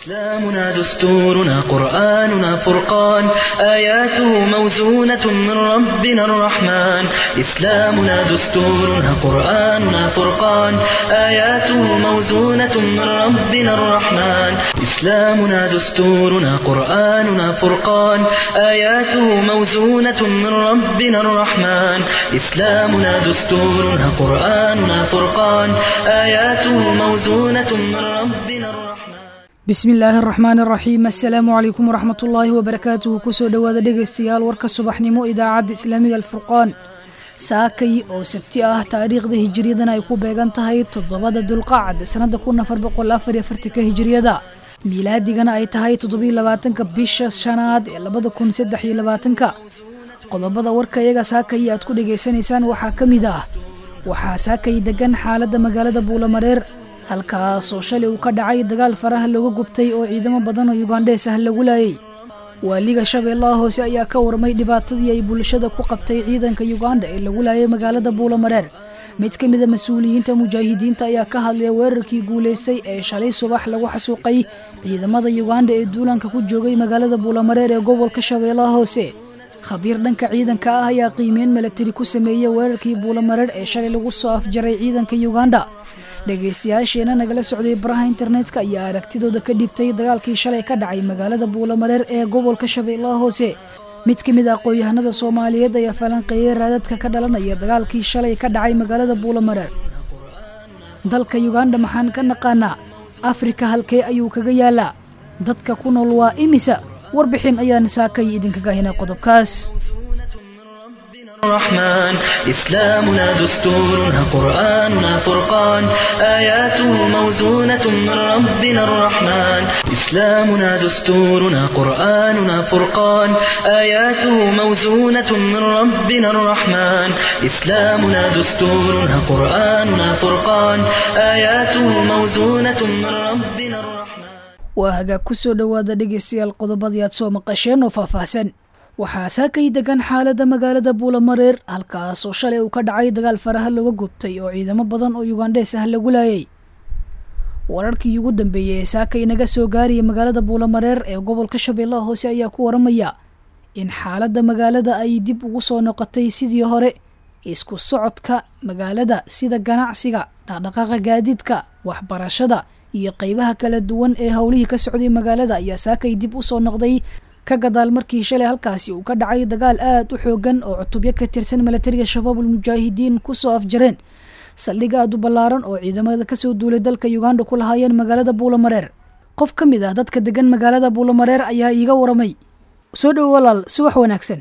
إسلامنا دستورنا قرآننا فرقان آياته موزونة من ربنا الرحمن إسلامنا دستورنا قرآننا فرقان آياته موزونة من ربنا الرحمن إسلامنا دستورنا قرآننا فرقان آياته موزونة من ربنا الرحمن إسلامنا دستورنا قرآننا فرقان آياته موزونة من ربنا الرحمن bismi illaahi araxmaan araxiim assalaamu calaykum waraxmat ullaahi wabarakaatuhu kusoo dhowaada dhegaystayaal warka subaxnimo idaacadda islaamiga alfurqaan saakay oo sabti ah taariikhda hijiriyadana ay ku beegan tahay toddobada dulqacad sannada kun afar boqol afar iyo afartanka hijiriyada miilaadigana ay tahay toddobiyo labaatanka bisha shanaad ee labada kun saddex iyo labaatanka qodobada warka iyaga saakay aad ku dhegaysanaysaan waxaa ka mid ah waxaa saakay degan xaaladda magaalada buulamareer halkaasoo shalay uu ka dhacay dagaal faraha looga gubtay oo ciidamo badan oo yugandhees ah lagu laayay waaliga shabeellaha hoose ayaa ka warmay dhibaatadii ay bulshada ku qabtay ciidanka yuganda ee lagu laayay magaalada buulamareer mid ka mida mas-uuliyiinta mujaahidiinta ayaa ka hadlaya weerarkii guulaystay ee shalay subax lagu xasuuqay ciidamada yuganda ee duulanka ku joogay magaalada buulamareer ee gobolka shabeellaha hoose khabiir dhanka ciidanka ah ayaa qiimeyn milatari ku sameeyey weerarkii buulamareer ee shalay lagu soo afjaray ciidanka yuganda dhegaystayaasheena nagala socday baraha internetka ayaa aragtidooda ka dhibtay dagaalkii shalay ka dhacay magaalada buulamareer ee gobolka shabeellaha hoose mid ka mid ah aqoon-yahanada soomaaliyeed ayaa falanqeeyey raadadka ka dhalanaya dagaalkii shalay ka dhacay magaalada buulamareer dalka yuganda maxaan ka naqaanaa afrika halkee ayuu kaga yaalaa dadka ku nool waa imisa warbixin ayaan saakay idinkaga hinaa qodobkaas الرحمن إسلامنا دستورنا قرآننا فرقان آياته موزونة من ربنا الرحمن إسلامنا دستورنا قرآننا فرقان آياته موزونة من ربنا الرحمن إسلامنا دستورنا قرآننا فرقان آياته موزونة من ربنا الرحمن waa hagaag ku soo dhowaada dhegaystayaal qodobadii aad soo maqasheen oo faahfaahsan waxaa saakay degan xaaladda magaalada buulamareer halkaasoo shalay uu ka dhacay dagaal faraha looga gubtay oo ciidamo badan oo yugandhees ah lagu laayay wararkii ugu dambeeyey ee saakay naga soo gaaraya magaalada buulamareer ee gobolka shabeellaha hoose ayaa ku waramaya in xaaladda magaalada ay dib ugu soo noqotay sidii hore isku socodka magaalada sida ganacsiga dhaqdhaqaaqa gaadiidka waxbarashada iyo qeybaha kala duwan ee howlihii ka socday magaalada ayaa saakay dib u soo noqday ka gadaal markii shalay halkaasi uu ka dhacay dagaal aad u xoogan oo cutubyo ka tirsan milatariga shabaabul mujaahidiin kusoo afjareen saldhig aad u ballaaran oo ciidamada kasoo duulay dalka uganda ku lahaayeen magaalada buulamareer qof ka mid ah dadka degan magaalada buulamareer ayaa iiga waramay soo dhowo walaal subax wanaagsan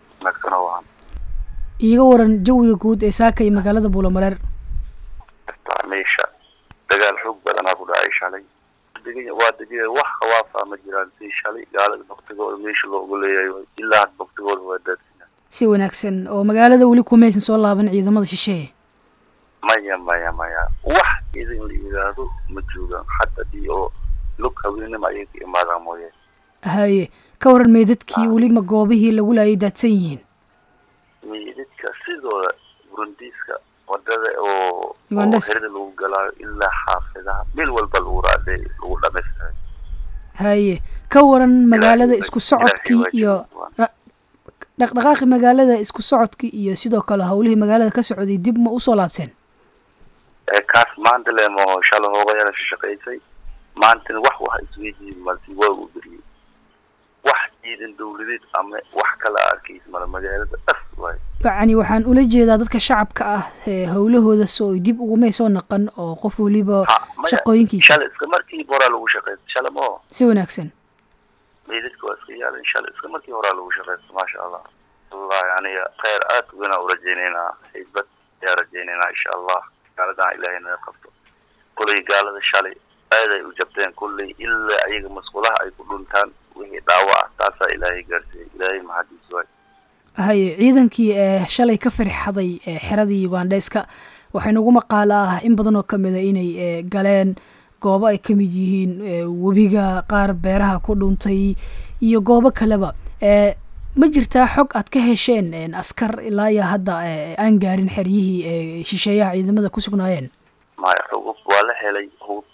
iiga waran jawiga guud ee saakay magaalada buulamareer meesha dagaal xoog badanaa ku dhacay shalay waa degaya wax khawaafa ma jiraan si shalay gaalada baktigooda meesha loogu leeyahay ilaa had baktigooda waa daadsiina si wanaagsan oo magaalada weli kumaysan soo laaban ciidamada shisheeye maya maya maya wax idin la yidhaahdo ma joogaan hadda dii oo lug haweenima ayay ka imaadaan mooye haye ka waran meydadkii weli ma goobihii lagu laayay daadsan yihiin meydadka sidooda burundiiska wadada oo Ugandhas. herada lagu galaayo ilaa xaafidaha meel walba lagu raadey lagu dhamaystiray haye ka waran magaalada isku socodkii iyo ra- dhaqdhaqaaqi magaalada isku socodkii iyo sidoo kale howlihii magaalada ka socday dib ma usoo laabteen ee kaas maanta le maho shala hoobayala shaqaysay maantana wax wax isweydiin malti waa u beriyey wax ciidan dawladeed ama wax kala arkaysa mala magaalada dhas waay yacni waxaan ula jeedaa dadka shacabka ah ee howlahooda soo dib ugumay soo naqan oo qof weliba Ha, maya, shaqooyinkiisa shala iska markii horaa lagu shaqaysta shala maho si wanaagsan meydadka waa iska yaalan shala iska markii horaa lagu shaqaysta maasha allah wallahi aniga khayr aad weynaa u rajaynaynaa haybad ayaa rajaynaynaa insha allah gaaladan ilaahay naga qabto kullay gaalada shalay aad ay u jabteen kullay ilaa ayaga masqulaha ay ku dhuntaan wixii dhaawac ah taasaa ilaahay gaarsiiyey ilaahay mahadiis waay haye ciidankii ee shalay ka firxaday ee xeradii ugandheeska waxay nagu maqaala ah in badan oo kamid a inay ee, galeen goobo ay ka mid yihiin ee, webiga qaar beeraha ku dhuntay iyo goobo kaleba ee, ma jirtaa xog aad ka hesheen een, askar ilaa iyo hadda ee, aan gaarin xeryihii ee shisheeyaha ciidamada ku sugnaayeen maya xugub waa la helay hub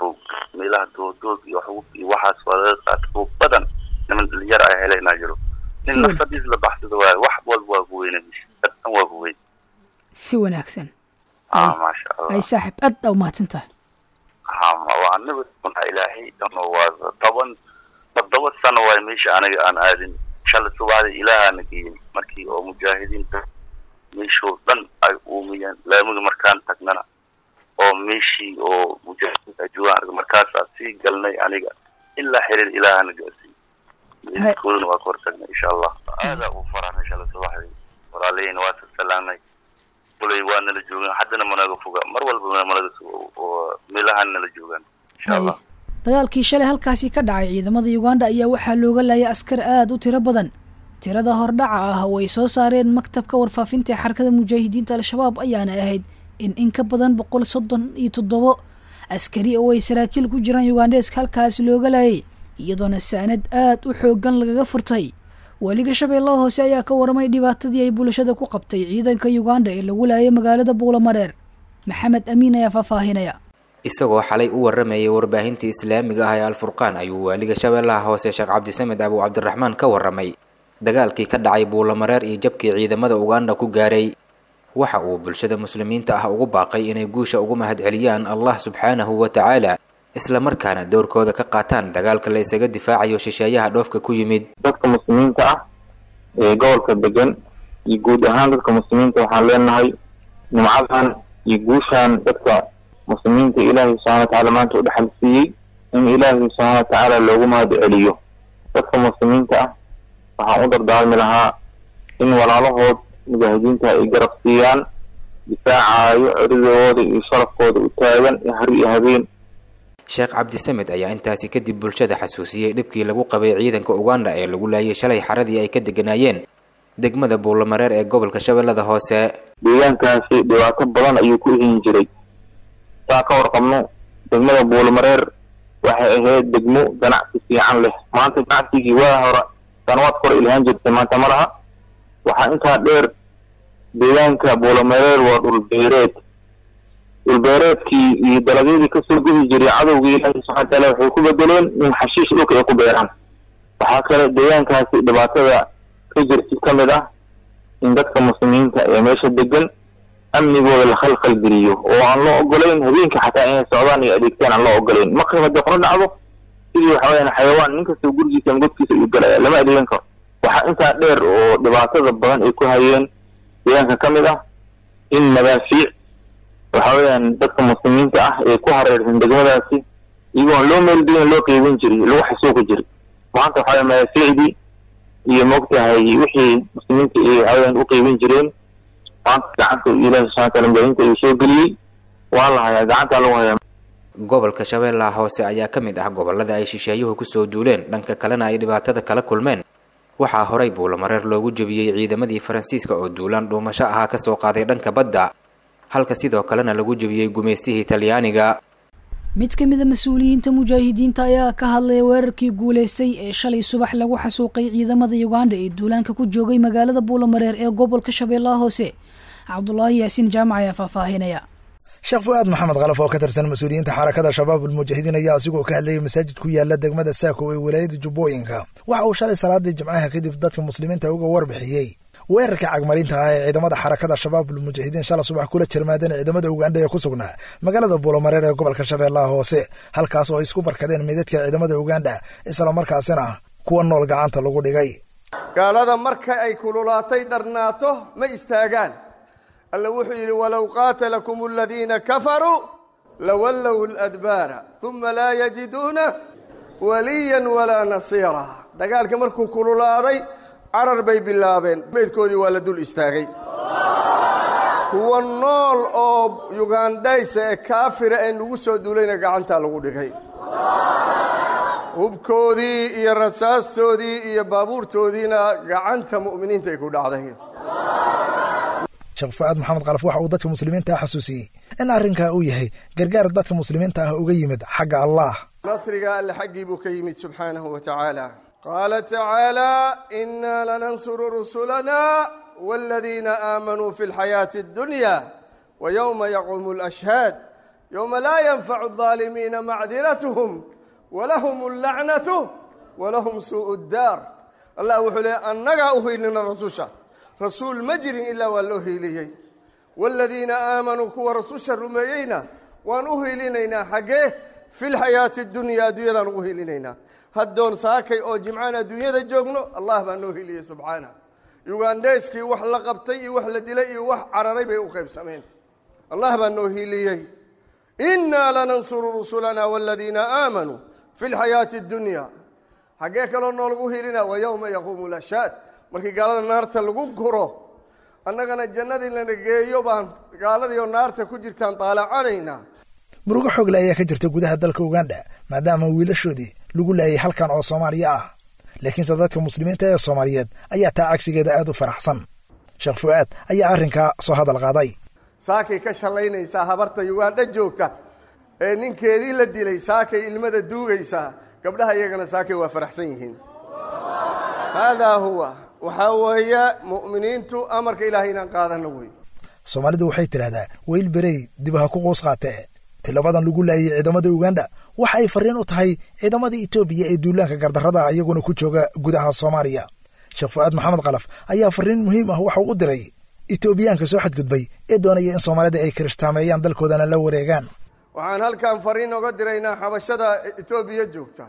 meelaha dooddood iyo xugub iyo waxaas waa laga qaata kuwa badan niman dhalinyar ay helaynaa jiro nin Si weyn. nafsadiis la baxsado waayo wax walba waa ku weyna dhan waa ku weyn si wanaagsan ah Ay. maasha allah ay saaxib aad aa umahadsan tahay ha ma waa anaga unaa ilaahay dhanoo waa toban toddoba sano waay meesha aniga aan aadin shalay subaxdii ilaahana geeyey markii oo mujaahidiinta meeshoo dhan ay uumiyeen laamiga markaan tagnana oo meeshii oo mujaahidiinta ay joogaan arga markaasaa sii galnay aniga ilaa xiriir ilaahana gaarsiiyey meedkoodana waa ka hortagnay insha allah aadaa u faraxnay shalay subaxdii walaalaheyna waa salaamnay kulay waa nala joogaan haddana managa foga mar walba managa sugo oo meelahaan nala joogaan insha hay allah dagaalkii shalay halkaasi ka dhacay ciidamada uganda ayaa waxaa looga laayay askar aad u tiro badan tirada hordhaca ah oo ay soo saareen maktabka warfaafinta ee xarakada mujaahidiinta al-shabaab ayaana ahayd in in ka badan boqol soddon iyo toddobo askari oo ay saraakiil ku jiraan ugandeeska halkaasi looga laayay iyadoona saanad aad u xooggan lagaga furtay weliga shabeellaha hoose ayaa ka waramay dhibaatadii ay bulshada ku qabtay ciidanka uganda ee lagu laayay magaalada buulamareer maxamed amiin ayaa faahfaahinaya isagoo xalay u waramayay warbaahinta islaamiga ah ee alfurqaan ayuu waaliga shabeellaha hoose sheekh cabdisamed abu cabdiraxmaan ka waramay dagaalkii ka dhacay buulamareer iyo jabkii ciidamada uganda ku gaaray waxa uu bulshada muslimiinta ah ugu baaqay inay guusha ugu mahadceliyaan allah subxaanahu wa tacaala islamarkaana doorkooda ka qaataan dagaalka la isaga difaacayo shisheeyaha dhoofka ku yimid dadka muslimiinta ah ee gobolka degan iyo guud ahaan dadka muslimiinta waxaan leenahay nimcadan iyo guushan dadka muslimiinta ilaahay subxana watacaala maanta u dhexal siiyey in ilaahay subxaana watacaala loogu mahad celiyo dadka muslimiinta ah waxaan u dardaarmi lahaa in walaalahood mujaahidiinta ay garab siiyaan difaacaayo ciridooda iyo sharafkooda u taagan iyo har iyo habeen sheekh cabdisamed ayaa intaasi kadib bulshada xasuusiyey dhibkii lagu qabay ciidanka uganda ee lagu laayay shalay xaradii ay ka deganaayeen degmada buulamareer ee gobolka shabeellada hoose deegaankaasi dhibaato badan ayuu ku ihin jiray saa ka warqabno degmada buulmareer waxay ahayd degmo ganacsi fiican leh maanta ganacsigii waa hore sanawaad kore ilhaan jirtay maanta ma laha waxaa intaa dheer deegaanka buulamareer waa dhulbeereed dhulbeereedkii iyo dalagyadii kasoo guhi jiray cadowgii ilaahi subxana wataala waxay ku bedeleen in xashiish dhulka ay ku beeraan waxaa kale deegaankaasi dhibaatada ka jirta ka mid ah in dadka muslimiinta ee meesha degan amnigooda la khalkhal geliyo oo aan loo ogolayn habeenkii xataa inay socdaan iyo adeegtaan aan loo ogolayn maqrib haddii qoro dhacdo sidii waxa weyaan xayawaan nin kastoo gurigiisa ama godkiisa ayuu galaya lama adeegan karo waxaa intaa dheer oo dhibaatada badan ay ku hayeen deegaanka ka mid ah in madaafiic waxa weeyaan dadka muslimiinta ah ee ku hareersan degmadaasi iyagoon loo meelgelin loo qeybin jiray lagu xasuuqi jiray maanta waxa weya madaafiicdii iyo moogtahay wixii muslimiinta ay waxaweyaan u qeybin jireen maanta gacanta ilaahi subxana wataala mujaahidiinta ayuu soo geliyey waa la hayaa gacantaa lagu hayaa gobolka shabeellaha hoose ayaa ka mid ah gobollada ay shisheeyuhu kusoo duuleen dhanka kalena ay dhibaatada kala kulmeen waxaa horay buulamareer loogu jebiyey ciidamadii faransiiska oo duulaan dhuumasho ahaa kasoo qaaday dhanka badda halka sidoo kalena lagu jebiyey gumaystihii talyaaniga mid ka mida mas-uuliyiinta mujaahidiinta ayaa ka hadlaya weerarkii guulaystay ee shalay subax lagu xasuuqay ciidamada uganda ee duulaanka ku joogay magaalada buulamareer ee gobolka shabeellaha hoose cabdulaahi yaasiin jaamac ayaa faahfaahinaya sheekh fu-aad maxamed khalaf oo ka tirsan mas-uuliyiinta xarakada shabaab ulmujaahidiin ayaa asigoo ka hadlayay masaajid ku yaala degmada saako ee walaayada jubbooyinka waxa uu shalay salaadii jimcaha kadib dadka muslimiinta uga warbixiyey weerarka cagmarinta ah ee ciidamada xarakada shabaab ulmujaahidiin shala subax kula jirmaadeen ciidamada ugandha ee ku sugnaa magaalada buulamareer ee gobolka shabeellaha hoose halkaas oo ay isku barkadeen meydadka ciidamada ugandha islamarkaasina kuwa nool gacanta lagu dhigay gaalada marka ay kululaatay dharnaato ma istaagaan alla wuxuu yidhi walow qaatalakum aladiina kafaruu lawallow ladbaara uma laa yajiduuna waliyan walaa nasiira dagaalka markuu kululaaday carar bay bilaabeen meydkoodii waa la dul istaagay kuwa nool oo yugandhaysa ee kaafira ee nagu soo duulayna gacantaa lagu dhigay hubkoodii iyo rasaastoodii iyo baabuurtoodiina gacanta mu'miniintaay ku dhacday sheekh fu-aad maxamed kalaf waxa uu dadka muslimiinta ah xasuusiyey in arrinkaa uu yahay gargaar dadka muslimiinta ah uga yimid xagga allah nasriga alle xaggii buu ka yimid subxaanahu wa tacaala qaala tacaalaa innaa lanansuru rusulana waaladiina aamanuu fi lxayaati addunya wa yowma yaquumu alashhaad yowma laa yanfacu الظaalimiina macdiratuhum walahum اllacnatu walahum suuءu اddaar allah wuxuu leeyay annagaa u hiilina rasusha rasuul ma jirin ilaa waa loo hiiliyey waaladiina aamanuu kuwa rasusha rumeeyeyna waan u hiilinaynaa xaggee fi lxayaati اdunya adduunyadaan ugu hiilinaynaa haddoon saakay oo jimcaan adduunyada joogno allah baa noo hiiliyey subxaana yugandheyskii wax la qabtay iyo wax la dilay iyo wax cararay bay u qaybsameen allah baa noo hiiliyey innaa lanansuru rusulana waaladiina aamanuu fi lxayaati اdunya xaggee kaloo noolagu hiilina wa yowma yaquumu lashaad markii gaalada naarta lagu guro annagana jannadii lana geeyo baan gaaladiioo naarta ku jirtaan daalacanaynaa murugo xoogle ayaa ka jirta gudaha dalka uganda maadaama wiilashoodii lagu laayay halkan oo soomaaliya ah laakiinse dadka muslimiinta ee soomaaliyeed ayaa taa cagsigeeda aad u faraxsan sheekh fu'aad ayaa arrinkaa soo hadal qaaday saakay ka shallaynaysaa habarta ugandha joogta ee ninkeedii la dilay saakay ilmada duugaysaa gabdhaha iyagana saakay waa faraxsan yihiin haadaa huwa waxaa weeye mu'miniintu amarka ilaahay inaan qaadano wey soomaalidu waxay tidhaahdaa weyl berey dib ha ku quus qaatee tilabadan lagu laayay ciidamada uganda waxa ay farriin u tahay ciidamada etoobiya ee duulaanka gardarrada ah iyaguna ku jooga gudaha soomaaliya sheekh fu'aad maxamed kalaf ayaa farriin muhiim ah waxau u diray etoobiyaanka soo xadgudbay ee doonaya in soomaalida ay kirishhtaameeyaan dalkoodana la wareegaan waxaan halkan fariin oga diraynaa xabashada etoobiya joogta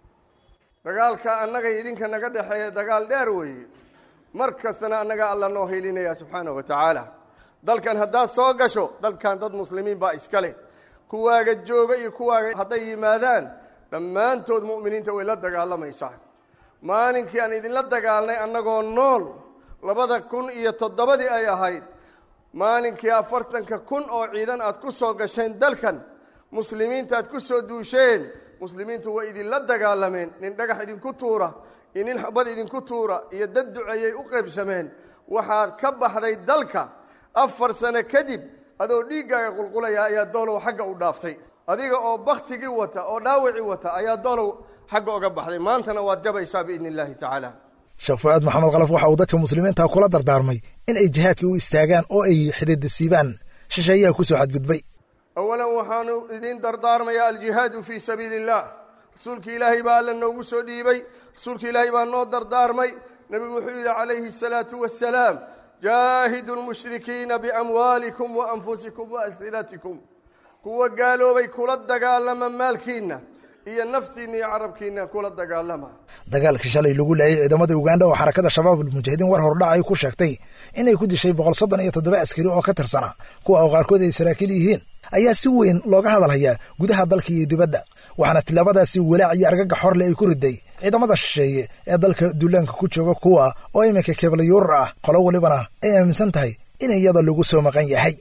dagaalka annaga idinka naga dhexeeya dagaal dheer weeye mar kastana annaga alla noo hilinaya subxaanahu wa tacaala dalkan haddaad soo gasho dalkan dad muslimiin baa iska leh kuwaaga jooga iyo kuwaaga hadday yimaadaan dhammaantood mu'miniinta way la dagaalamaysaa maalinkii aan idinla dagaalnay annagoo nool labada kun iyo toddobadii ay ahayd maalinkii afartanka kun oo ciidan aad ku soo gasheen dalkan muslimiinta aad ku soo duusheen muslimiintu way idinla dagaalameen nin dhagax idinku tuura iyo nin xabad idinku tuura iyo dad duceeyay u qaybsameen waxaad ka baxday dalka afar sano kadib adoo dhiiggaaga qulqulaya ayaa doolow xagga u dhaaftay adiga oo baktigii wata oo dhaawacii wata ayaa doolow xagga oga baxday maantana waad jabaysaa biidni illaahi tacaala sheekh fu'aad maxamed kalaf waxa uu dadka muslimiinta kula dardaarmay in ay jihaadkii u istaagaan oo ay xididasiibaan shisheeyaha ku soo xadgudbay awalan waxaanu idiin dardaarmayaa aljihaadu fii sabiili illah rasuulkii ilaahay baa alla noogu soo dhiibay rasuulka ilaahay baa noo dardaarmay nebigu wuxuu yidhi calayhi asalaatu wassalaam jaahidu lmushrikiina biamwaalikum wa anfusikum wa alsinatikum kuwa gaaloobay kula dagaalama maalkiinna iyo naftiinna iyo carabkiinna kula dagaalama dagaalkii shalay lagu laayay ciidamada uganda oo xarakada shabaab almujaahidiin war hordhac ay ku sheegtay inay ku dishay boqol soddon iyo toddoba askari oo ka tirsana kuwa oo qaarkood ay saraakiil yihiin ayaa si weyn looga hadalhayaa gudaha dalka iyo dibadda waxaana tilaabadaasi walaac iyo argagax horle ay ku riday ciidamada shisheeye ee dalka duulaanka ku jooga kuwa oo iminka keeblayuurar ah qolo walibana ay aaminsan tahay in iyada lagu soo maqan yahay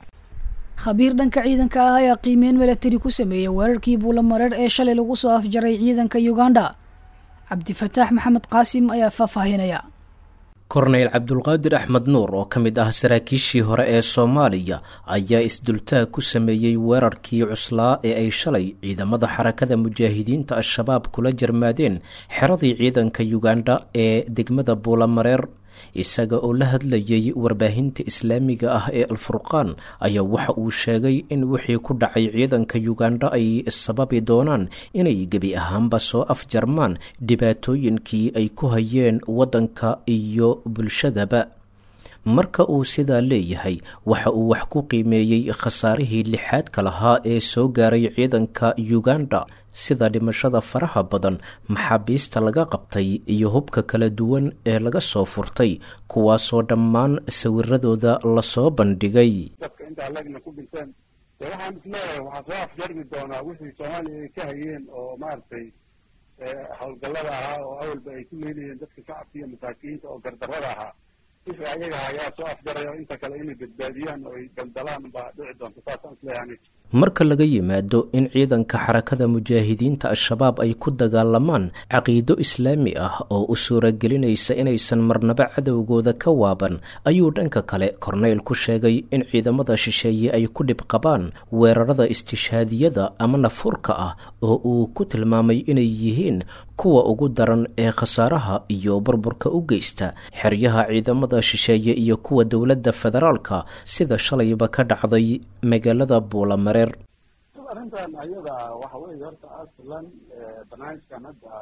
khabiir dhanka ciidanka ah ayaa qiimeyn milatari ku sameeyey weerarkii buulamareer ee shalay lagu soo afjaray ciidanka uganda cabdifataax maxamed qaasim ayaa faahfaahinaya korneyl cabdulqaadir axmed nuur oo ka mid ah saraakiishii hore ee soomaaliya ayaa isdultaag ku sameeyey weerarkii cuslaa ee ay shalay ciidamada xarakada mujaahidiinta al-shabaab kula jarmaadeen xeradii ciidanka uganda ee degmada buulamareer isaga oo la hadlayay warbaahinta islaamiga ah ee alfurqaan ayaa waxa uu sheegay in wixii ku dhacay ciidanka uganda ay sababi doonaan inay gebi ahaanba soo afjarmaan dhibaatooyinkii ay ku hayeen waddanka iyo bulshadaba marka uu sidaa leeyahay waxa uu wax ku qiimeeyey khasaarihii lixaadka lahaa ee soo gaaray ciidanka uganda sida dhimashada faraha badan maxaabiista laga qabtay iyo hubka kala duwan ee laga soo furtay kuwaasoo dhammaan sawiradooda lasoo bandhigay dadka inta alagna ku dhinteen de waxaan isleeyahay waxaa soo afjarmi doonaa wixii soomaaliya ay ka hayeen oo maaragtay howlgallada ahaa oo awalba ay ku leynayeen dadka shacabka iyo masaakiinta oo gardarrada ahaa wixii ayaga ayaa soo afjaraya inta kale inay badbaadiyaan oo ay daldalaan baa dhici doonta saasaan isleeyahay marka laga yimaado in ciidanka xarakada mujaahidiinta al-shabaab ay ku dagaalamaan caqiido islaami ah oo u suuragelinaysa inaysan marnaba cadowgooda ka waaban ayuu dhanka kale korneyl ku sheegay in ciidamada shisheeye ay ku dhib qabaan weerarada istishhaadiyada ama nafurka ah oo uu ku tilmaamay inay yihiin kuwa ugu daran ee khasaaraha iyo burburka u geysta xeryaha ciidamada shisheeye iyo kuwa dowladda federaalka sida shalayba ka dhacday magaalada buulamareer arrintan ayada waxa weeye horta aslan barnaamijkan hadda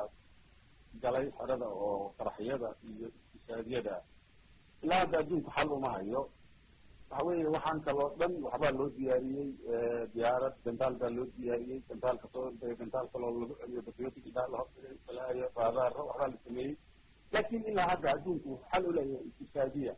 galay xerada oo qaraxyada iyo iqtisaadyada ilaa hadda adduunku xal uma hayo waxa weeye waxaan kaloo dhan waxbaa loo diyaariyey diyaarad gantaal baa loo diyaariyey gantaalka soo ordaya gantaal kaloo lagu celiyo patriotic baa la hordigay balaayo raadaaro waxbaa la sameeyey laakiin ilaa hadda adduunku xal u leeyahay iqtisaadiya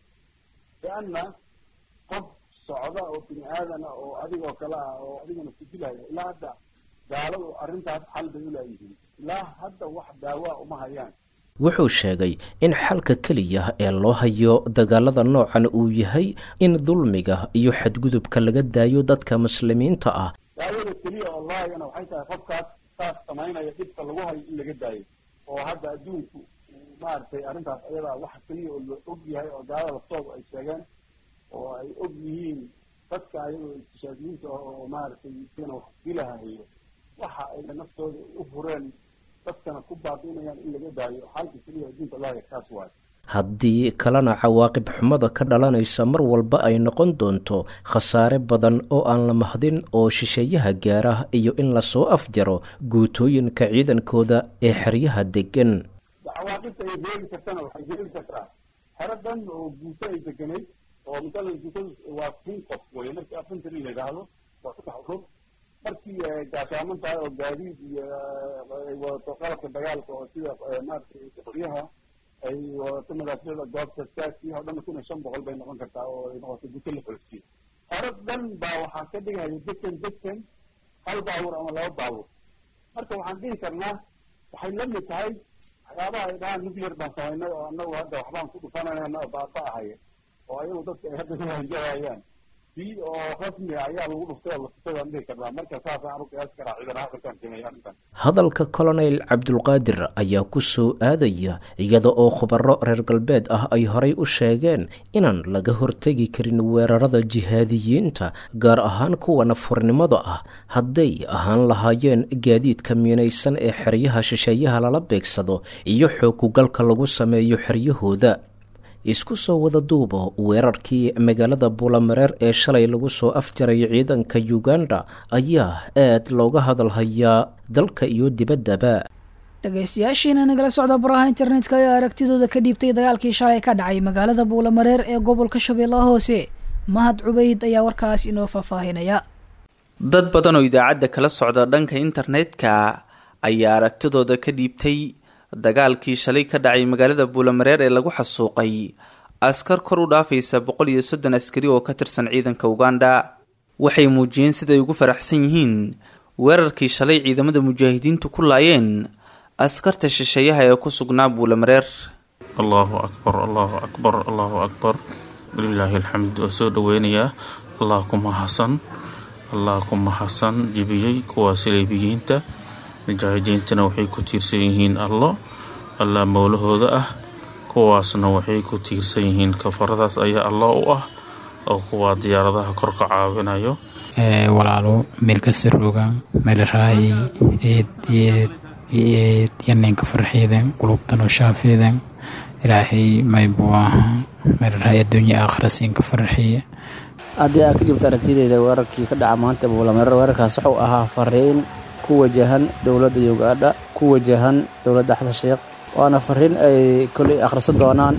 lianna qof socda oo bini aadana oo adigoo kale ah oo adigana ku dilaya ilaa hadda gaaladu arrintaas xal bay u leeyihiin ilaa hadda wax daawaa uma hayaan wuxuu sheegay in xalka keliya ee loo hayo dagaalada noocan uu yahay in dulmiga iyo xadgudubka laga daayo dadka muslimiinta ah daawada keliya oo loo hayana waxay tahay qofkaas saas samaynaya dhibka lagu hayo in laga daayo oo hadda adduunku maaragtay arrintaas ayadaa waxa keliya oo la og yahay oo gaalada laftooda ay sheegeen oo ay og yihiin dadka ayagoo istishaadiyiinta oo maaragtay sina wax dilahayo waxa ay naftooda u hureen dadkana ku baabiinayaan in laga daayo xalka keliya adduunka loo haya kaas waayo haddii kalena cawaaqib xumada ka dhalanaysa mar walba ay noqon doonto khasaare badan oo aan la mahdin oo shisheeyaha gaara iyo in lasoo afjaro guutooyinka ciidankooda ee xeryaha degan cawaaqibta ay reebi kartana waxay reebi kartaa xero dhan oo guuto ay deganayd oo masalan guutadu waa kun qof weye markii afantari la yidhaahdo waa saddex urur markii gaashaaman tahay oo gaadiid iyo ay wadato qalabka dagaalka oo sida maaragtay qoryaha ay wadato madaaficda goobta saasi oo dhan kun iyo shan boqol bay noqon kartaa oo ay noqoto guto la xolsiyo xero dhan baa waxaa ka dhigaya dekan dekan hal baawur ama laba baawur marka waxaan dhihi karnaa waxay la mid tahay waxyaabaha ay dhahaan nuclear baan samaynay oo anagu hadda waxbaan ku dhufananayna oo baaba ahaya oo ayagu dadka ay hadda kuhanjahayaan si oo rasmi ayaa lagu dhuftay oo lasutay baan dhihi karnaa marka saasaan anu qiyaasi karaa ciidan afrikan sameeya arrintan hadalka colonel cabdulqaadir ayaa ku soo aadaya iyada oo khubaro reer galbeed ah ay horay u sheegeen inaan laga hortegi karin weerarada jihaadiyiinta gaar ahaan kuwa nafurnimada ah hadday ahaan lahaayeen gaadiidka miinaysan ee xeryaha shisheeyaha lala beegsado iyo xoogugalka lagu sameeyo xeryahooda isku soo wada duubo weerarkii magaalada buulamareer ee shalay lagu soo afjaray ciidanka uganda ayaa aad looga hadalhayaa dalka iyo dibaddaba dhegaystayaashiina nagala socda baraha internetka ayaa aragtidooda ka dhiibtay dagaalkii shalay ka dhacay magaalada buulamareer ee gobolka shabeellaha hoose mahad cubayd ayaa warkaas inoo faahfaahinaya dad badan oo idaacadda kala socda dhanka internetka ayaa aragtidooda ka dhiibtay dagaalkii shalay ka dhacay magaalada buulamareer ee lagu xasuuqay askar kor u dhaafaysa boqol iyo soddon askari oo ka tirsan ciidanka uganda waxay muujiyeen siday ugu faraxsan yihiin weerarkii shalay ciidamada mujaahidiintu ku laayeen askarta shisheeyaha ee ku sugnaa buulamareer allahu akbar allahu akbar allahu akbar walilaahi alxamd waa soo dhoweynayaa allah ku mahadsan allah ku mahadsan jibiyey kuwaasi leebiyiinta mujaahidiintana waxay ku tiirsan yihiin allo allah mowlahooda ah kuwaasna waxay ku tiirsan yihiin kafaradaas ayaa allah u ah oo kuwaa diyaaradaha korka caawinayo walaalo meelkasarooga meelraayi eed eed eed yaneenka farxeedan qulubtanoo shaafeedan ilaahay maybu aha meelraayi adduunya aakhira siinka farxiya haddii aad ka dhibta aragtideyda weerarkii ka dhaca maanta buulamareer weerarkaas wuxuu ahaa fariin ku wajahan dowladda uganda ku wajahan dowladda xasan sheekh waana fariin ay kolay akhrisan doonaan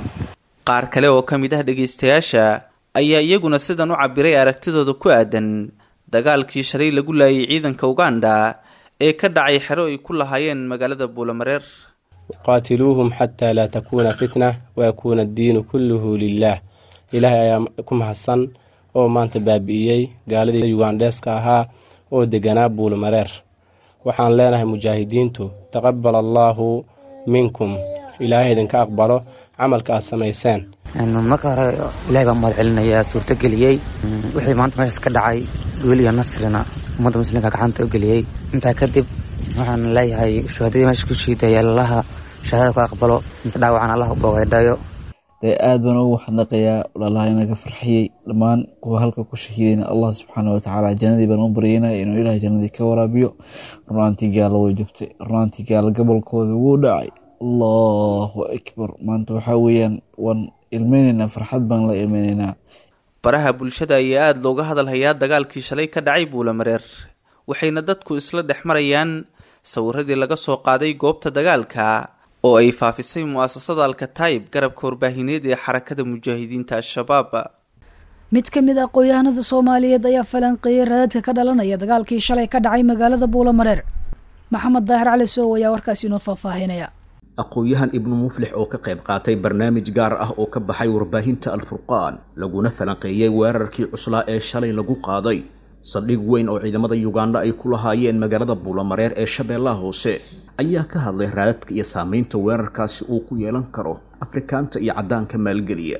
qaar kale oo ka mid ah dhegaystayaasha ayaa iyaguna sidan u cabiray aragtidooda ku aadan dagaalkii shalay lagu laayay ciidanka uganda ee ka dhacay xero ay ku lahaayeen magaalada buulamareer qaatiluuhum xataa laa takuuna fitna wayakuuna addiinu kulluhu lilaah ilaahay ayaa ku mahadsan oo maanta baabi'iyey gaaladii ugandheeska ahaa oo deganaa buulmareer waxaan leenahay mujaahidiintu taqabal allaahu minkum ilaahay idinka aqbalo camalka aad samayseen marka hore ilahay baa mahad celinayaa suurtogeliyey wixii maanta meeshaas ka dhacay wiil iyo nasrina ummadda muslimka gacanta u geliyey intaa kadib waxaan leeyahay shuhadadii meesha ku shiidaya allaha shahaadada ku aqbalo inta dhaawacan allah u bogaydhayo dee aad baan ugu xadnaqayaa walaalaha inaga farxiyey dhammaan kuwa halka ku shahiidayna allah subxaana watacaala jannadii baan u baryeynaya inuu ilahay jannadii ka waraabiyo runaantii gaala way jabtay runaantii gaala gobolkooda wuu dhacay allahu akbar maanta waxaa weeyaan waan ilmeyneynaa farxad baan la ilmeyneynaa baraha bulshada ayaa aada looga hadalhayaa dagaalkii shalay ka dhacay buulamareer waxayna dadku isla dhex marayaan sawiradii laga soo qaaday goobta dagaalka oo ay faafisay mu-asasada alkataib garabka warbaahineed ee xarakada mujaahidiinta al-shabaab mid ka mid ah aqoon-yahanada soomaaliyeed ayaa falanqeeyey raadadka ka dhalanaya dagaalkii shalay ka dhacay magaalada buulamareer maxamed daahir cali soow ayaa warkaasi inoo faahfaahinaya aqoon-yahan ibnu muflix oo ka qayb qaatay barnaamij gaar ah oo ka baxay warbaahinta alfurqaan laguna falanqeeyey weerarkii cuslaa ee shalay lagu qaaday saldhig weyn oo ciidamada yuganda ay ku lahaayeen magaalada buulamareer ee shabeellaha hoose ayaa ka hadlay raadadka iyo saameynta weerarkaasi uu ku yeelan karo afrikaanta iyo caddaanka maalgeliya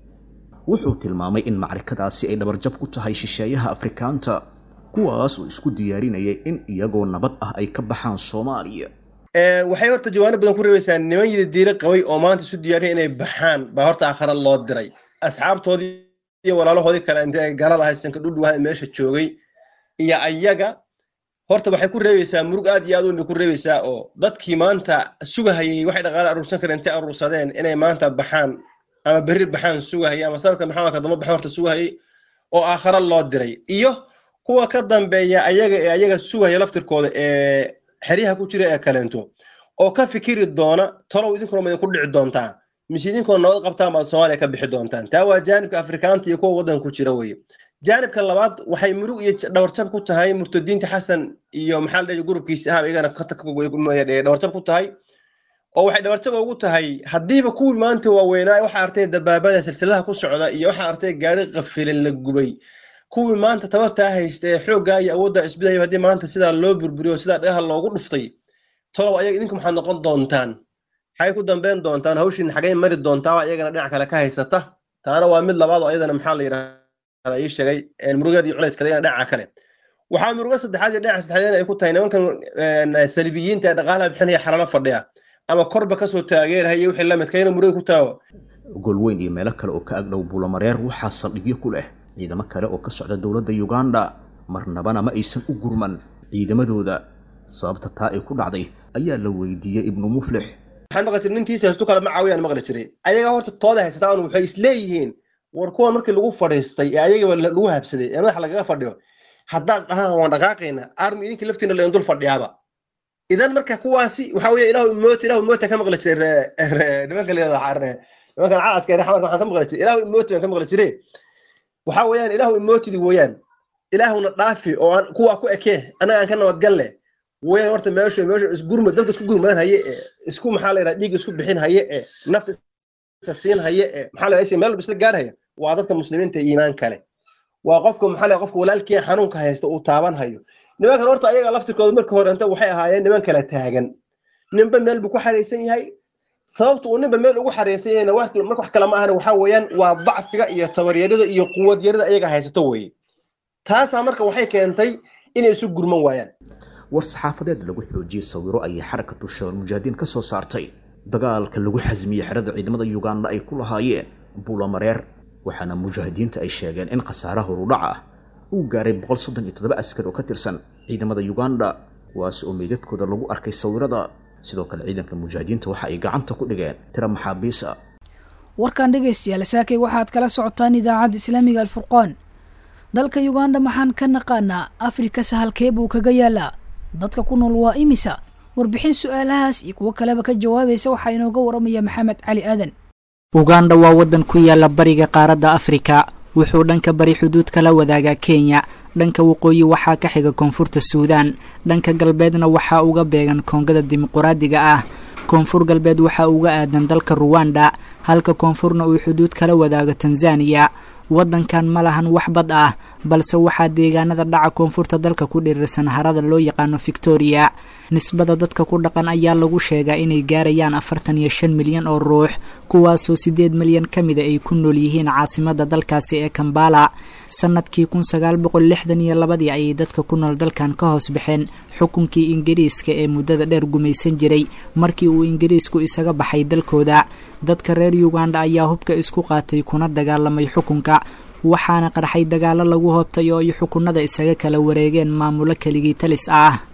wuxuu tilmaamay in macrikadaasi ay dhabarjab ku tahay shisheeyaha afrikaanta kuwaas oo isku diyaarinayay in iyagoo nabad ah ay ka baxaan soomaaliya waxay horta jawaano badan ku reebaysaa niman yida diiro qabay oo maanta isu diyaariya inay baxaan baa horta aakhara loo diray asxaabtoodii iyo walaalahoodii kale intay ay galada haysanka dhudhuwaha meesha joogay iyo ayaga horta waxay ku reebaysaa murug aad iyo aad weyn bay ku reebaysaa oo dadkii maanta sugahayay waxay dhaqaale aruursan kareen intay aruursadeen inay maanta baxaan ama berri baxaan sugahayay ama sanadka maxamadka damba baxaan horta sugahayay oo aakhara loo diray iyo kuwa ka dambeeya ayaga ee ayaga sugaya laftirkooda ee xeryaha ku jira ee kaleento oo ka fikiri doona talow idinkuna ma idinku dhici doontaa mise idinkuna nabad qabtaan baad soomaaliya ka bixi doontaan taa waa jaanibka afrikaanta iyo kuwa waddanka ku jira weye jaanibka labaad waxay murug iyo dhawarjab ku tahay murtadiinta xasan iyo maxaa la dhihi gurubkiisa ahaba iyagana dhawarjab ku tahay oo waxay dhawarjab ugu tahay haddiiba kuwii maanta waaweynaa waxaa artay dabaabada silsiladaha ku socda iyo waxaa artay gaari qafilan la gubay kuwii maanta tabartaa haysta ee xooggaa iyo awoodda isbidaya haddii maanta sidaa loo burburiyo sidaa dhagaha loogu dhuftay tolow ayaga idinku maxaad noqon doontaan maxay ku dambeyn doontaan hawshiina xagay mari doontaa iyagana dhinac kale ka haysata taana waa mid labaad oo iyadana maxaa la yidhahda ii sheegay murugeed iyo culayskadayna dhinaca kale waxaa murugo saddexaad iyo dhinaca saddexaad ay ku tahay nimankan salibiyiinta ee dhaqaalaha bixinaya xalalo fadhiya ama korba kasoo taageerahaya wixii la midka ina muruga ku taago golweyn iyo meelo kale oo ka agdhow buulamareer waxaa saldhigyo ku leh ciidamo kale oo ka socda dowladda yuganda marnabana ma aysan u gurman ciidamadooda sababta taa ay ku dhacday ayaa la weydiiyey ibnu muflix waxaan maqli jiray nintiisa haystu kale ma caawiyaan maqli jiray ayaga horta tooda haysataan waxay isleeyihiin war kuwan markii lagu fadhiistay ee ayagaba lagu habsaday ee madaxa lagaga fadhiyo haddaad dhahaan waan dhaqaaqayna armi idinka laftiina laydin dul fadhiyaaba idan marka kuwaasi waxa weeye ilaahu imooti ilaahu imooti ka maqli jiray nimanka leedahay nimankan caadka raxmad waxaan ka maqli jiray ilaahu imooti baan ka maqli jiray waxa weeyaan ilaahu imootidi weeyaan ilaahuna dhaafi oo aan kuwaa ku ekee annaga aan ka nabadgalle weeyaan horta meeshu meeshu isgurmad dadka isku gurmadan haye ee isku maxaa la yidhaha dhiig isku bixin haye ee nafta isa siin haye ee maxaa la yidhaha meel isla gaarhaya waa dadka muslimiinta iimaan kale waa qofka maxaa la qofka walaalkii xanuunka haysta uu taaban hayo nimankan horta ayaga laftirkooda marka hore inta waxay ahaayeen niman kala taagan ninba meel buu ku xaraysan yahay sababta uu ninba meel ugu xareysan yahayna marka wax kale ma ahana waxaa weeyaan waa dacfiga iyo tabaryarida iyo quwadyarida ayaga haysato weeye taasaa marka waxay keentay inay isu gurman waayaan war saxaafadeed lagu xoojiyey sawiro ayay xarakatu shabaal mujaahidiin ka soo saartay dagaalka lagu xasmiyey xerada ciidamada yuganda ay ku lahaayeen buulamareer waxaana mujaahidiinta ay sheegeen in khasaaraha horudhaca ah uu gaaray boqol soddon iyo toddoba askar oo ka tirsan ciidamada yuganda kuwaas oo meydadkooda lagu arkay sawirada sidoo kale ciidanka mujaahidiinta waxa ay gacanta ku dhigeen tira maxaabiis ah warkan dhegaystayaal saakay waxaad kala socotaan idaacadda islaamiga alfurqaan dalka yuganda maxaan ka naqaanaa afrika sahalkee buu kaga yaalaa dadka ku nool waa imisa warbixin su-aalahaas iyo kuwo kaleba ka jawaabaysa waxaa inooga waramaya maxamed cali aadan uganda waa waddan ku yaala bariga qaaradda afrika wuxuu dhanka bari xuduud kala wadaagaa kenya dhanka waqooyi waxaa ka xiga koonfurta suudaan dhanka galbeedna waxaa uga beegan koongada dimuquraadiga ah koonfur galbeed waxaa uga aadan dalka ruwanda halka koonfurna uu xuduud kala wadaago tanzaniya waddankan ma lahan wax bad ah balse waxaa deegaanada dhaca koonfurta dalka ku dhirirsan harada loo yaqaano victoria nisbada dadka ku dhaqan ayaa lagu sheegaa inay gaarayaan afartan iyo shan milyan oo ruux kuwaasoo siddeed milyan ka mida ay ku nool yihiin caasimadda dalkaasi ee kambala sannadkii kun sagaal boqol lixdan iyo labadii ayay dadka ku nool dalkan ka hoos baxeen xukunkii ingiriiska ee muddada dheer gumaysan jiray markii uu ingiriisku isaga baxay dalkooda dadka reer yuganda ayaa hubka isku qaatay kuna dagaalamay xukunka waxaana qarxay dagaallo lagu hoobtay oo ay xukunada isaga kala wareegeen maamulo keligii talis ah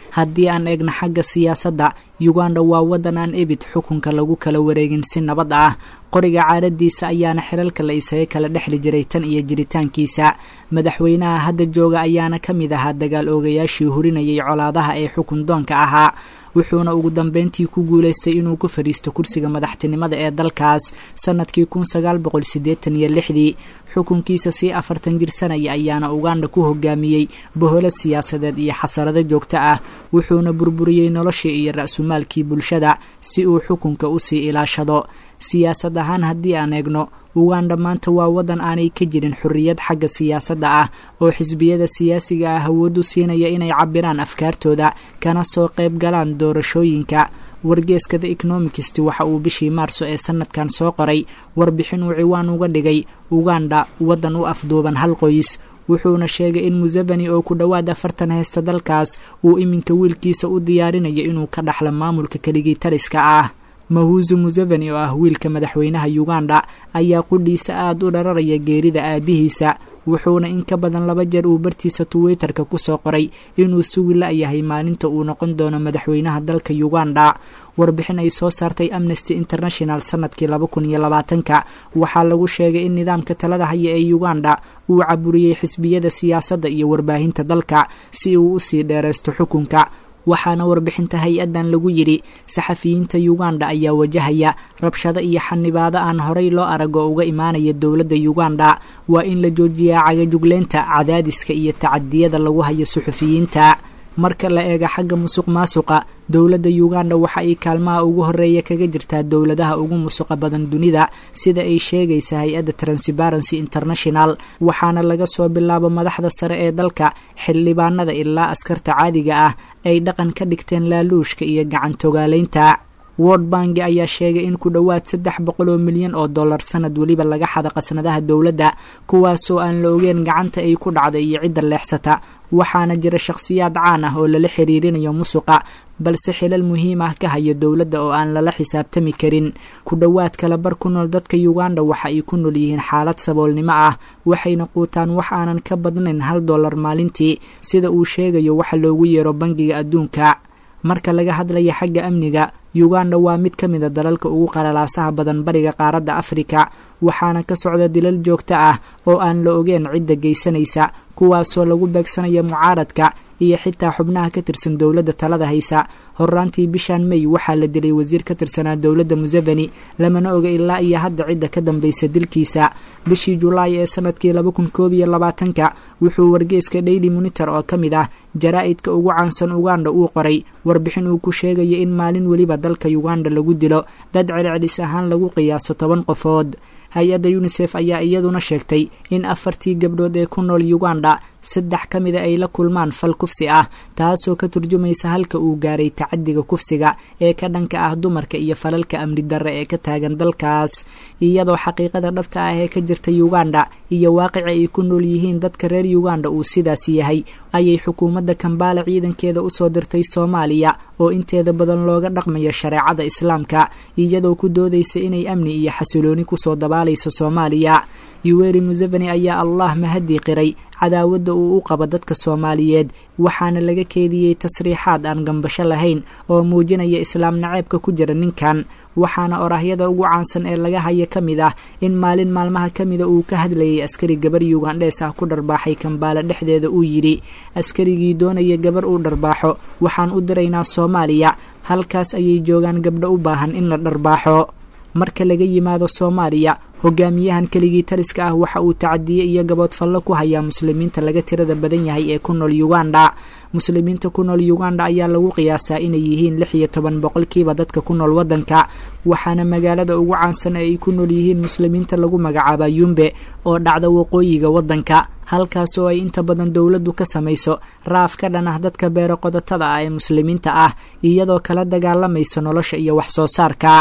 haddii aan eegno xagga siyaasadda yuganda waa waddan aan ebid xukunka lagu kala wareegin si nabad ah qoriga caadadiisa ayaana xiralka la isaga kala dhexli jiray tan iyo jiritaankiisa madaxweynaha hadda jooga ayaana ka mid ahaa dagaal oogayaashii hurinayay colaadaha ee xukun doonka ahaa wuxuuna ugu dambeyntii ku guulaystay inuu ku fadhiisto kursiga madaxtinimada ee dalkaas sannadkii kun sagaal boqol siddeetan iyo lixdii xukunkiisa sii afartan jirsanaya ayaana uganda ku hogaamiyey boholo siyaasadeed iyo xasarado joogto ah wuxuuna burburiyey noloshii iyo ra-sumaalkii bulshada si uu xukunka usii ilaashado siyaasad ahaan haddii aan eegno uganda maanta waa waddan aanay ka jirin xorriyad xagga siyaasadda ah oo xisbiyada siyaasiga ah awooddu siinaya inay cabbiraan afkaartooda kana soo qayb galaan doorashooyinka wargeeska the economicst waxa uu bishii maarso ee sanadkan soo qoray warbixin uu ciwaan uga dhigay uganda waddan u afduuban hal qoys wuxuuna sheegay in museveni oo ku dhowaad afartan haysta dalkaas uu iminka wiilkiisa u diyaarinayo inuu ka dhaxlo maamulka keligii taliska ah mahuzu museveni oo ah wiilka madaxweynaha uganda ayaa qudhiisa aad u dhararaya geerida aabihiisa wuxuuna in ka badan laba jeer uu bartiisa twitterka ku soo qoray inuu sugi la-yahay maalinta uu noqon doono madaxweynaha dalka uganda warbixin ay soo saartay amnesty international sanadkii laba kun iyo labaatanka waxaa lagu sheegay in nidaamka talada haya ee uganda uu caburiyey xisbiyada siyaasadda iyo warbaahinta dalka si uu usii dheeraysto xukunka waxaana warbixinta hay-addan lagu yidhi saxafiyiinta uganda ayaa wajahaya rabshado iyo xanibaado aan horay loo arag oo uga imaanaya dowladda uganda waa in la joojiyaa cagajugleynta cadaadiska iyo tacadiyada lagu hayo suxufiyiinta marka la eega xagga musuq maasuqa dowladda uganda waxa ay kaalmaha ugu horeeya kaga jirtaa dowladaha ugu musuqa badan dunida sida ay sheegaysa hay-adda transparency international waxaana laga soo bilaabo madaxda sare ee dalka xildhibaanada ilaa askarta caadiga ah ay dhaqan ka dhigteen laaluushka iyo gacantogaalaynta world banki ayaa sheegay in ku dhowaad saddex boqol oo milyan oo dollar sanad weliba laga xada qasnadaha dowladda kuwaasoo aan la ogeen gacanta ay ku dhacday iyo cidda leexsata waxaana jira shakhsiyaad caan ah oo lala xiriirinayo musuqa balse xilal muhiim ah ka haya dowladda oo aan lala xisaabtami karin ku dhowaad kala bar ku nool dadka uganda waxa ay ku nool yihiin xaalad saboolnimo ah waxayna quutaan wax aanan ka badnayn hal dollar maalintii sida uu sheegayo waxa loogu yeero bangiga adduunka marka laga hadlaya xagga amniga uganda waa mid ka mid a dalalka ugu qalalaasaha badan bariga qaaradda afrika waxaana ka socda dilal joogto ah oo aan la ogeen cidda geysanaysa kuwaasoo lagu beegsanaya mucaaradka iyo xitaa xubnaha ka tirsan dowladda talada haysa horraantii bishan may waxaa la dilay wasiir ka tirsanaa dowladda museveni lamana oga ilaa iyo hadda cidda ka dambaysa dilkiisa bishii julaay ee sanadkii laba kun koob iyo labaatanka wuxuu wargeeska daily monitor oo ka mid ah jaraa'idka ugu caansan uganda uu qoray warbixin uu ku sheegaya in maalin weliba dalka uganda lagu dilo dad celcelis ahaan lagu qiyaaso toban qofood hay-adda yunisef ayaa iyaduna sheegtay in afartii gabdhood ee ku nool uganda saddex ka mida ay la kulmaan fal kufsi ah taasoo ka turjumaysa halka uu gaaray tacadiga kufsiga ee ka dhanka ah dumarka iyo falalka amni darre ee ka taagan dalkaas iyadoo xaqiiqada dhabta ah ee ka jirta uganda iyo waaqici ay ku nool yihiin dadka reer uganda uu sidaas yahay ayay xukuumadda kambaala ciidankeeda usoo dirtay soomaaliya oo inteeda badan looga dhaqmayo shareecada islaamka iyadoo ku doodaysa inay amni iyo xasilooni kusoo dabaalayso soomaaliya yuweri museveni ayaa allah mahadii qiray cadaawadda uu u qabo dadka soomaaliyeed waxaana laga keediyey tasriixaad aan gambasho lahayn oo muujinaya islaam naceebka ku jira ninkan waxaana oraahyada ugu caansan ee laga haya ka mid ah in maalin maalmaha ka mida uu ka hadlayay askari gabar yugandhees ah ku dharbaaxay kambaala dhexdeeda uu yidhi askarigii doonaya gabar uu dharbaaxo waxaan u diraynaa soomaaliya halkaas ayay joogaan gabdho u baahan in la dharbaaxo marka laga yimaado soomaaliya hogaamiyahan keligii taliska ah waxa uu tacadiye iyo gaboodfallo ku hayaa muslimiinta laga tirada badan yahay ee ku nool uganda muslimiinta ku nool uganda ayaa lagu qiyaasaa inay yihiin lix iyo toban boqolkiiba dadka ku nool waddanka waxaana magaalada ugu caansan ee ay ku nool yihiin muslimiinta lagu magacaaba yumbe oo dhacda waqooyiga waddanka halkaas oo ay inta badan dowladdu ka samayso raaf ka dhan ah dadka beero qodotada ah ee muslimiinta ah iyadoo kala dagaalamaysa nolosha iyo wax soo saarka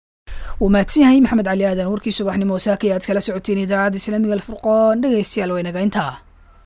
wuu mahadsan yahay maxamed cali aadan warkii subaxnimo saaka aad kala socoteen idaacadda islaamiga alfurqoon dhegaystayaal waynaga intaa